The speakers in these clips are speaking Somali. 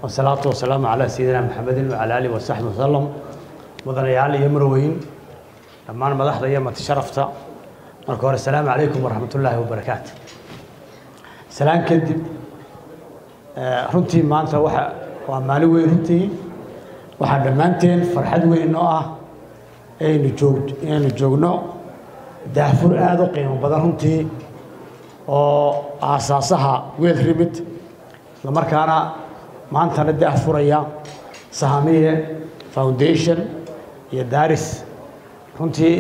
wasalaatu wasalaamu calaa sayidina maxamedin wacala aalihi wasaxbi wasalam mudanayaal iyo marweyn dhammaan madaxda iyo matasharafta marka hore asalaamu calaykum waraxmat ullaahi wabarakaatu salaan kadib runtii maanta waxa waa maalin weyn runtii waxaa dhammaanteen farxad weyn oo ah aynu joog inaynu joogno daahfur aada u qiimo badan runtii oo aasaasaha weel rimid islamarkaana maantana daahfuraya sahamiye foundation iyo daris runtii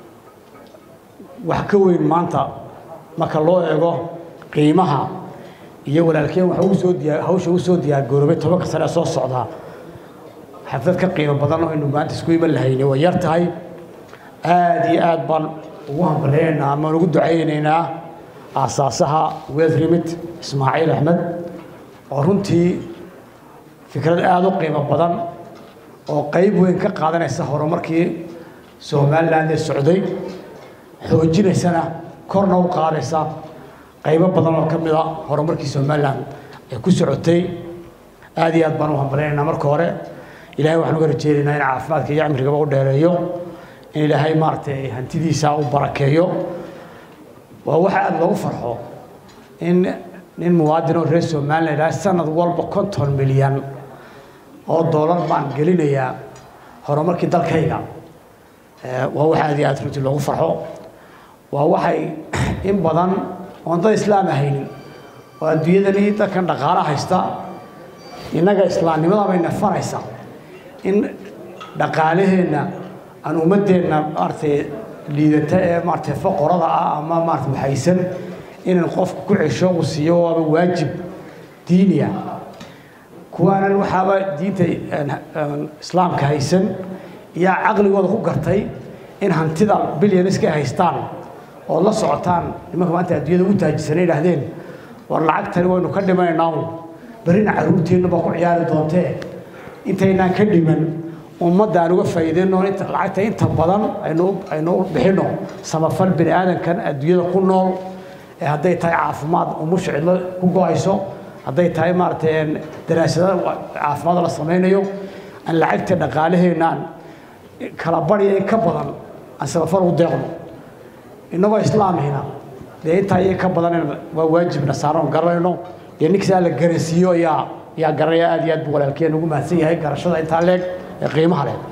wax ka weyn maanta marka loo eego qiimaha iyo walaalkeen waxa ugu soo diyaa hawsha ugu soo diyaargaroobay tobanka sane ee soo socdaa xaflad ka qiimo badan oo aynu maanta isku iman lahayni way yar tahay aada iyo aad baan ugu hambaleynaynaa amaan ugu ducaynaynaa aasaasaha weel rimid ismaaciil axmed oo runtii fikrad aada u qiimo badan oo qayb weyn ka qaadanaysa horumarkii somalilan ee socday xoojinaysana korna u qaadaysa qaybo badan oo ka mid a horumarkii somalilan ay ku socotay aada iyo aad baan u hambaleynaynaa marka hore ilahay waxaan uga rajeynaynaa in caafimaadka iyo cimrigaba u dheereeyo in ilaahay maaragtay hantidiisa u barakeeyo waa waxa aada loogu farxo in nin muwaadin oo reer somalilan ilaahay sanad walba konton milyan oo doolar baan gelinayaa horumarkii dalkayga waa waxa aad iyo aad runtii loogu farxo waa waxay in badan oon dad islaam ahaynin oo adduunyadani dadkan dhaqaala haysta innaga islaamnimada bay nafanaysaa in dhaqaalaheenna aan ummaddeenna maaragtay liidata ee maaragtay foqorada ah ama maarata waxaysan inaan qofku ku cesho uu siiyo waaba waajib diiniya kuwaanan waxaaba diinta islaamka haysan yaa caqligooda ku gartay in hantida bilyan iska haystaan ood la socotaan nimanka maanta adduunyada ugu taajisana idhaahdeen war lacagtani waynu ka dhimanaynaa berrina carruurteennu baa ku ciyaari doontee intaynaan ka dhiman ummadda aan uga faa'iidayno lacagta inta badan aynu aynu bixinno samafal bini aadankan adduunyada ku nool ee hadday tahay caafimaad umusha cidlo ku go-ayso hadday tahay maaragtay daraasada caafimaad la samaynayo aan lacagta dhaqaalaheenna aan kala barya in ka badan aan samafal u deeqno innagoo islaamihina dee intaa iyo ka badan waa waajibna saaran garanayno dee ninkasaa la garansiiyo ayaa ayaa garanaya aad iyo aad buu walaalkeen ugu mahadsan yahay garashada intaa leeg ee qiimaha leh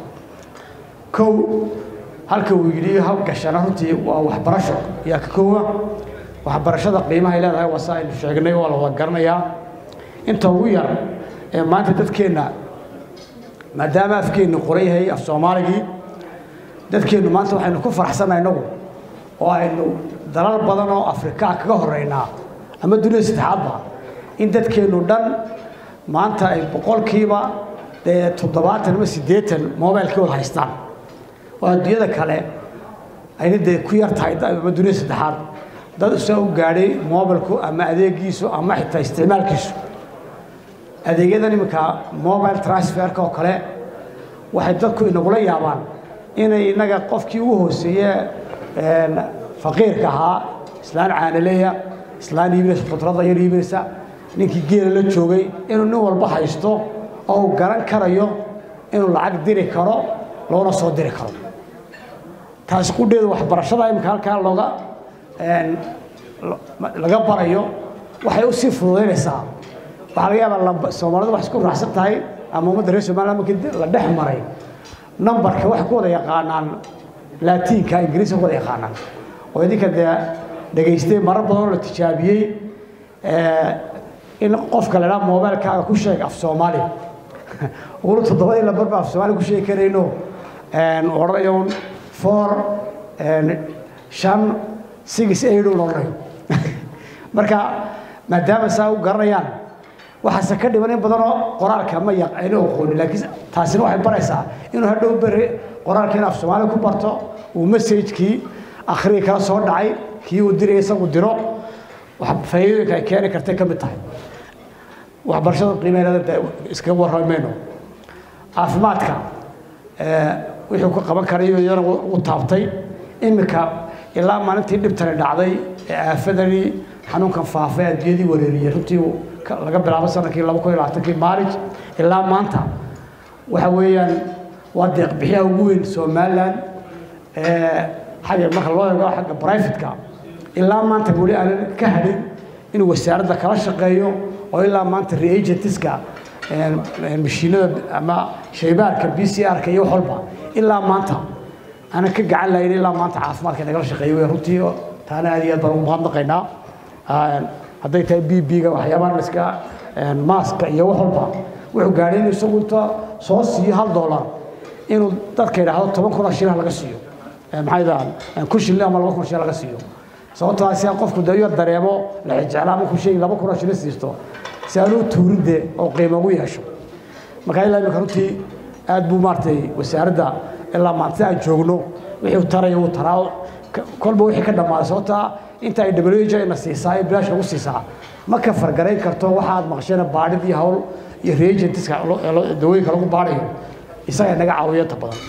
kow halka uu yidhi hawgashana runtii waa waxbarasho ayaa ka koowa waxbarashada qiimahay leedahay waa sa aynu sheegnay waa la wada garanayaa inta ugu yar ee maanta dadkeenna maadaama afkeennu qoran yahay af soomaaligii dadkeennu maanta waxaynu ku faraxsannaha innagu oo aynu dalal badan oo afrikaa kaga horeynaa ama dunida saddexaadba in dadkeennu dhan maanta ay boqolkiiba dee toddobaatan ama siddeetan mobilkii wada haystaan oo adduunyada kale ayna dee ku yar tahay ama dunida saddexaad dad isaa u gaadhay mobilku ama adeegiisu ama xitaa isticmaalkiisu adeegyadan iminka mobile transferka oo kale waxay dadku inagula yaabaan inay innaga qofkii ugu hooseeye faqiirka ahaa islaan caanaleya islaan iibinaysa khudradda yar iibinaysa ninkii geela la joogay inuu nin walba haysto oo uu garan karayo inuu lacag diri karo loona soo diri karo taasi qudheedu waxbarashada imika halkaa looga laga barayo waxay u sii fududaynaysaa waxaa laga yaabaa soomaalidu wax isku raacsan tahay ama ummadda reer somaliland markii la dhex maray numbarka waxay ku wada yaqaanaan laatiinka ingiriiska ku wada yaqaanaan oo idinka dee dhegaystay marar badan oo la tijaabiyey in qofka la idhaha mobilkaaga ku sheeg af soomaali uguna toddobadii lambar ba af soomaali ku sheegi karayno odhanayo four shan six eight un odhanayo marka maadaama saa u garanayaan waxaase ka dhiman in badanoo qoraalka ma ayna aqoonin laakiin taasina waxay baraysaa inuu hadhow beri qoraalkiina af soomaali ku barto uu messajkii akhriga kala soo dhacay kii uu diraya isagu diro faa'iidooyinka ay keeni kartay ka mid tahay waxbarashada qiimeynada iskaga warrami mayno caafimaadka wixii ku qaban karayo iyana u taabtay iminka ilaa maalintii dhibtani dhacday ee aafadani xanuunkan faafay adduunyadii wareeriyey runtii laga bilaabo sanadkii laba kun iyo labaatankii maarij ilaa maanta waxa weeyaan waa deeqbixiyaha ugu weyn somaliland xagga marka loo eego xagga brivatka ilaa maanta weli aanan ka hadhin inuu wasaaradda kala shaqeeyo oo ilaa maanta reagentiska mashiinada ama shaybaarka b c r-ka iyo wax walba ilaa maanta aanan ka gacan lahayn ilaa maanta caafimaadka nagala shaqeeyo wey runtii taana aad iyo aad baan ugu mahadnaqaynaa hadday tahay b b-ga waxyaabaha laska maaska iyo wax walba wuxuu gaadhay inuu isagu inta soo siiyo hal dollar inuu dadka yidhaahdo toban kun oo shilin laga siiyo maxay dhahaan kun shilin ama laba kun shilin laga siiyo sababtoo si aan qofku dee yar dareemo la xijeclaa ama kun shilin laba kun oo shilin siisto si aan u tuurin dee oo qiimo ugu yeesho marka ilaa imika runtii aad buu maaragtay wasaaradda ilaa maanta aan joogno wixii taraya uu taraa kolba wixii ka dhammaaday sababtaa inta ay w na siisaa ee bilaash lagu siisaa ma ka fargarayn karto waxaad maqsheen baadhid iyo hawl iyo reagentiska dawooyinka lagu baadhayo isaga naga caawiyo inta badan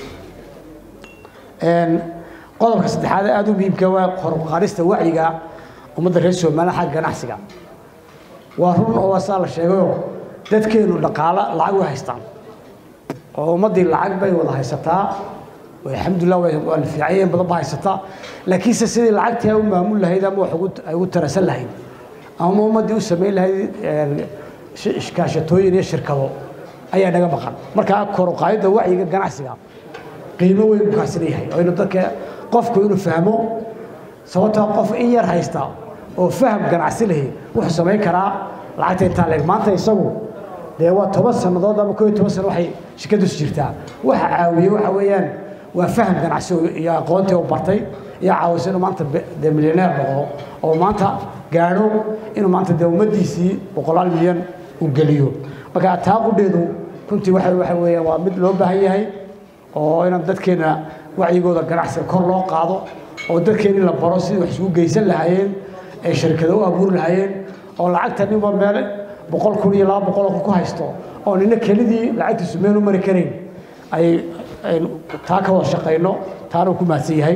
qodobka saddexaad ee aada u muhiimka waa qoruqaarista wacyiga ummadda reer somaliland xagga ganacsiga waa run oo waa saa la sheegayoo dadkeenu dhaqaalo lacag way haystaan oo ummaddii lacag bay wada haysataa alxamdulilah waa la fiicanyeen badan ba haysataa laakiinse sidii lacagtii ay u maamul lahayd ama wax ay ugu tarasan lahayd ama ummaddii u samayn lahayd iskaashatooyin iyo shirkado ayaa naga maqan markaa koruqaayadda wacyiga ganacsiga qiimo weyn buu kaasina yahay oo inu dadka qofku inuu fahmo sababtoo qof in yar haysta oo faham ganacsi lahi wuxuu samayn karaa lacagta intaa leeg maanta isagu dee waa toban sannadood ama koo iyo toban sano waxay shirkaddiisu jirtaa waxa caawiye waxa weeyaan waa faham ganacsi iyo aqoontii u bartay iyo caawisa inuu maanta dee milyaneer noqdo oo maanta gaadho inuu maanta dee ummaddiisii boqolaal milyan uu geliyo marka taa qudheedu runtii waxa waxa weeyaan waa mid loo baahan yahay oo inaan dadkeena wacyigooda ganacsiga kor loo qaado oo dadkeena in la baro sidii wax isugu geysan lahaayeen ay shirkado u abuuri lahaayeen oo lacagta ninba meel boqol kun iyo laba boqol kun ku haysto oo nina kelidii lacagtiisu meel u mari karayn ay aynu taa ka wada shaqayno taana uu ku mahadsan yahay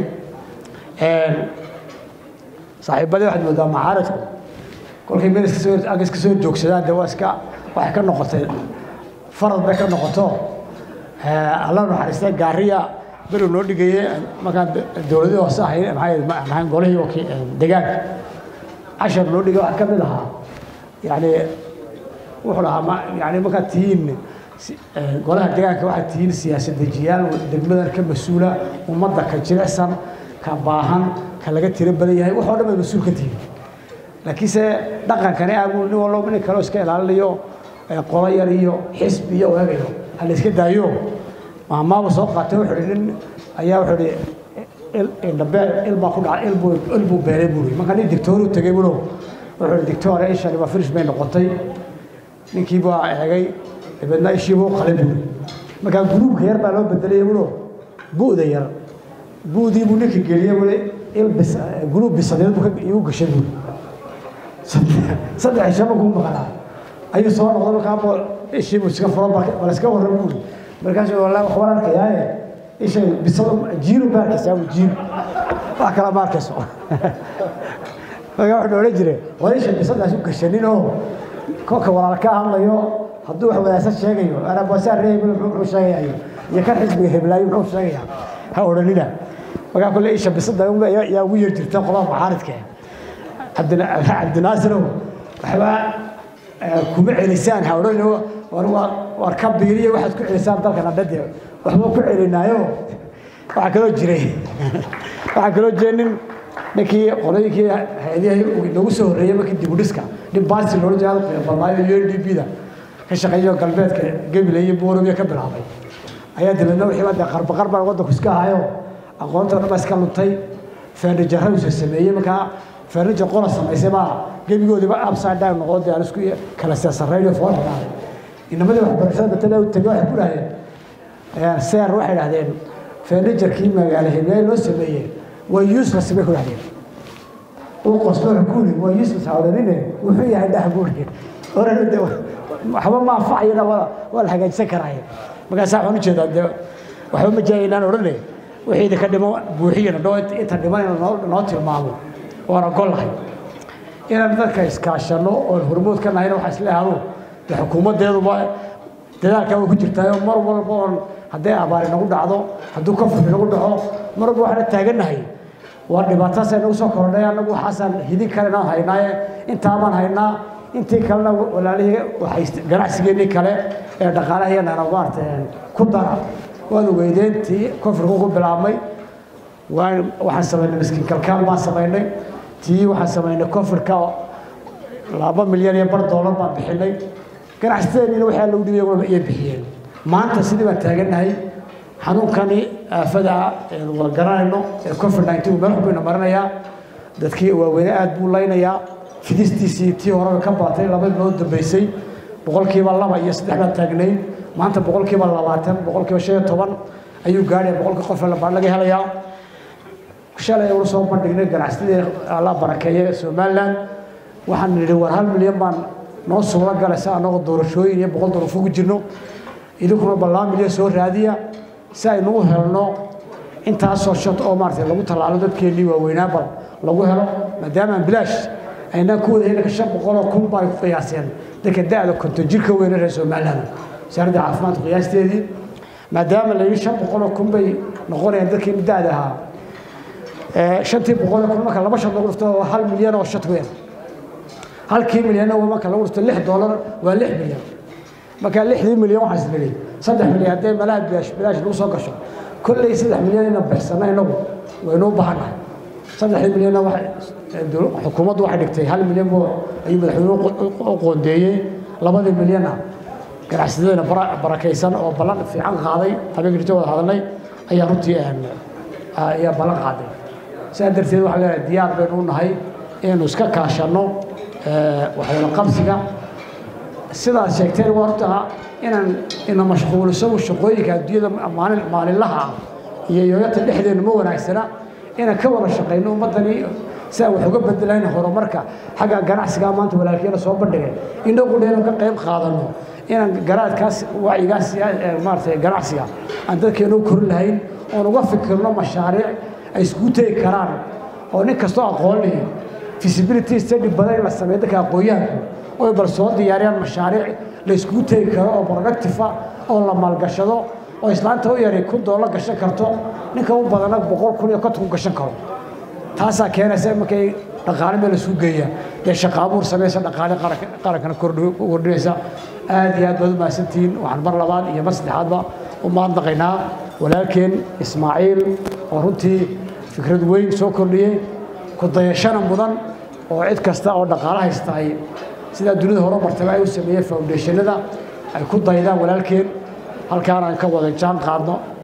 saaxiibadii waxaad moodaa macaaradku kolkay meel iska soo ag iska soo joogsadaan dee waa iska waxay ka noqotay farad bay ka noqoto alla naxariistay gaariya beri noo dhigaye markaan dowladii hoose ahayn maxay ahayn golihii wakii deegaanka cashar noo dhigay waxaa ka mid ahaa yani wuxuu lahaa ma yani markaad tihiin golaha deegaanka waxaad tihiin siyaasad dejiyaal degmadan ka mas-uula ummadda ka jilicsan ka baahan ka laga tiro badan yahay waxoo dhan bay mas-uul ka tihiin laakiinse dhaqankani aagu nin wallo nin kaleo iska ilaalinayo qolo yar iyo xisbi iyo eegayo ha la iska daayo maamaaba soo qaatay wuxuu ihi nin ayaa wuxuu ihi indhabeel ilbaa ku dhacay ilbuu ilbuu beelay buu ihi marka nin dictooru tegay bulo wuxuu ihi dictoore ishani waa firish bay noqotay ninkii baa eegay dabeedna ishii buu qalay buu markaa guruubka yar baa loo bedelay bulo bu'da yar bu'dii buu ninka geliyey buu il bis guruub bisadeed buu igu gashay buu saddex shaba kuu maqanaa ayuu soo noqday markaa ishii buu iska furo bal iska warran buu markaasuu wallahi wax waan arkayaaye isha bisada jiiru baa arkaysaa buu jiiru wax kala ma arkayso markaa wuxuu odhan jiray war isha bisadaas u gashanin oo kolka walaal ka hadlayo hadduu wax wadaagsan sheegayo arabasaa reebel muxuu sheegayaa iyo kan xisbiga heblaayo muxuu sheegayaa ha odhanina markaa kule isha bisada yaa ugu yar jirta qolada maxaaridka cabdinaasirow waxbaa kuma celisaan ha odhanino war ka biiriya waxaad ku celisaan dalkan adhade waxba ku celinaayo waxaa kaloo jiray waxaa kaloo jiray nin ninkii qolooyinkii hay-adihii nagu soo horreeyey markii dibudhiska nin baasi loola jeeda qiibalaayo u n d b da ka shaqeeyo galbeedka gebile iyo boorobiya ka bilaabay ayaa dabeedna wixii dee qarbaqar baa waddanku iska ahayo aqoonta dhan baa iska luntay furniture sameeyey markaa furniture qola samaysay baa gebigoodiiba upside down noqon dee aan isku kala seesaraynayo fool xidhaaday inamadii waxbarashada batala u tegey waxay ku dhahdeen seer waxay dhahdeen furniturkii magaalo heblaay loo sameeyey waa useless bay ku dhahdeen uu qoslo xukuuli waa useless hawlanine wuxuu yahay dhax buuri oran de waxba ma anfacayana waa waa la hagaajisan karaaye markaasaa waxaan ujeedaa dee waxba ma jira inaan odhane wixii idinka dhimo buuxiyana dhoo inta dhiman noo noo tilmaamo waana gol lahay inaan dadka iskaashano oon hormood ka nahayna waxaa isla ahdo dee xukuumaddeeduba dadaalkaa way ku jirtaayo mar walba oon hadday abaari nagu dhacdo hadduu kafuri nagu dhaco mar walba waxaana taagannahay waa dhibaatadaasay nagu soo kordhay annagu waxaasaan hidin kalenaan haynaaye intaabaan haynaa intii kalena walaalihii waxay ganacsigeennii kale ee dhaqaalahayanana maarata ku dara waad ogeydeen tii kofurku ku bilaabmay waan waxaan samaynay miskiin kalkaal baan samaynay tii waxaan samaynay kofurka laba milyan iyo bar doolar baan bixinay ganacsateennina waxaa lagu dhibay walba iyo bixiyeen maanta sidii baan taagannahay xanuunkani aafada wada garanayno ee covid nineteen meel xubina marinayaa dadkii waaweyne aad buu laynayaa fidistiisii tii horeba ka baatay laba bilood dambeysay boqolkiiba laba iyo saddex baan taagnayn maanta boqolkiiba labaatan boqolkiiba shan iyo toban ayuu gaadhaya boqolkii qof laga helayaa shalay ula soo bandhignay ganacsatadii alla barakeeye somaliland waxaan nidhi war hal milyan baan noo suuro galaysa annagoo doorashooyin iyo boqol doorafo ku jirno idinkuna ballaa milyan soo raadiya si aynu u helno intaasoo shad oo maarata lagu tallaalo dadkeennii waaweynaaba lagu helo maadaama aan bilaash aynaan ku wada helika shan boqoloo kun baa ku qiyaaseen dadka da-da konton jirka weyne reer somaliland wasaaradda caafimaadka qiyaasteedii maadaama la yidhi shan boqoloo kun bay noqonayaan dadkii da-da ahaa shantii boqoloo kun marka laba shad lagu dhufto waa hal milyan oo shad weyn halkii milyanna marka lagu dhufto lix doolar waa lix milyan marka lixdii milyan waxaa isnidhi saddex milyan hadday malaha bilaash bilaash lagu soo gasho kolley saddex milyan ina bixsana inagu waynuu baahannahay saddexdii milyanna xukuumaddu waxay dhigtay hal milyan buu ayuu madaxweynuhu u qoondeeyey labadii milyanna ganacsatada barakaysan oo ballan fiican qaaday habeenkii rito wada hadalnay ayaa runtii ayaa ballan qaaday sidaa darteed waxaa leedahay diyaar baynu u nahay inaynu iska kaashanno waxwada qabsiga sidaad sheegteen waa horta inaan ina mashquuliso shaqooyinka adduunyada maalin maalinlaha ah iyo yooyata dhexdeenu ma wanaagsana inaan ka wada shaqayno ummaddani si aan wax uga bedelayn horumarka xagga ganacsiga maanta walaalkeena soo bandhigay inagu dheenu ka qayb qaadano inaan garaadkaas wacyigaas maarata ganacsiga aan dadkeenu korin lahayn oon uga fikirno mashaariic ay iskugu tegi karaan oo nin kastoo aqoon lihi feasibility study badan in la sameeyo dadka aqoon-yahanku oy bal soo diyaariyaan mashaariic la iskugu tegi karo oo productive ah oo la maalgashado oo islaanta u yaray kun doolar gashan karto ninka u badana boqol kun iyo konton ku gashan karo taasaa keenaysa markay dhaqaale meel isu geeya dee shaqaabuur samaysa dhaqaale qarankana kordhinaysa aad iyo aad baad u mahadsantihiin waxaan mar labaad iyo mar saddexaadba u mahadnaqaynaa walaalkeen ismaaciil oo runtii fikrad weyn soo kordhiyey ku dayashana mudan oo cid kasta oo dhaqaale haysta ay sidaa dunida hore martaba ay u sameeyeen foundationada ay ku daydaan walaalkeen halkaan aan ka wada jaan qaadno